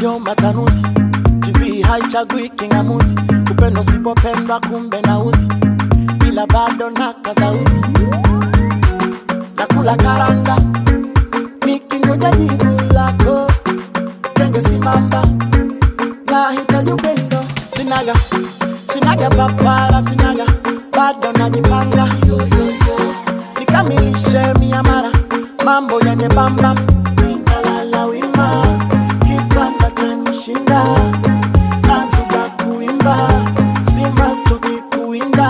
sio matanuzi. TV haichagui kingamuzi, upendo usipopendwa kumbe nauzi, ila bado nakazauzi nakula karanga nikingoja jibu lako, kenge simamba nahitaji upendo, sinaga sinaga papara, sinaga bado najipanga nikamilishe miamara, mambo yende bamba, ninalala wima, kitanda chanishinda, nazuga kuimba, simba stoki kuinda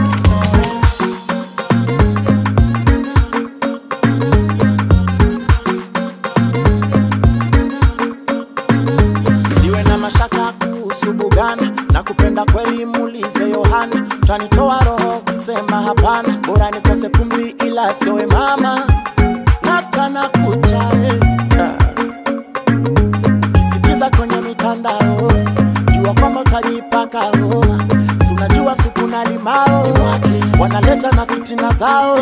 siwe na mashaka kuhusu Buganda na kupenda kweli, muulize Yohana, tanitoa roho kusema hapana, bora nikose pumzi ila siowe mama natana kucha eh, ah. Ukisikiza kwenye mitandao jua kwamba utajipaka homa, si unajua supu na limao wanaleta na fitina zao,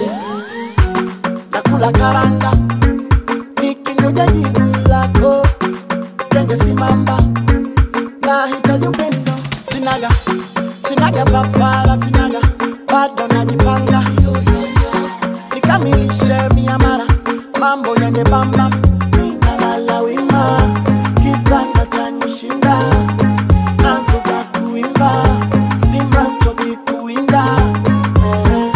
nakula karanga nikingoja jibu lako kenge simamba nahitaji upendo sinaga sinaga papala sinaga bado najipanga nikamilishe miamara mambo yende bamba ninalala wima kitanda chanishinda nazuka kuimba simba stoki kuinda eh.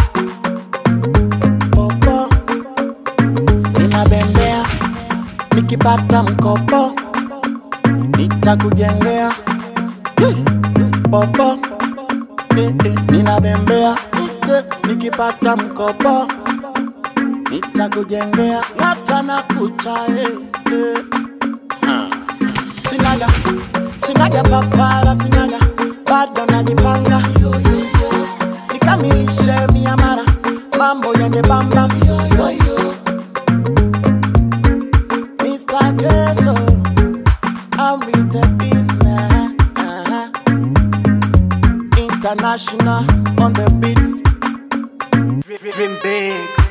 popo ninabembea nikipata mkopo nitakujengea Hmm. popo eh, eh, ninabembea eh, nikipata mkopo nitakujengea ng'ata na kucha eh, eh. Ha. sinaga sinaga papara sinaga bado najipanga nikamilishe miamara mambo yende bamba Mr. Gesso, I'm with the business. Uh-huh. International on the beats. Dream big.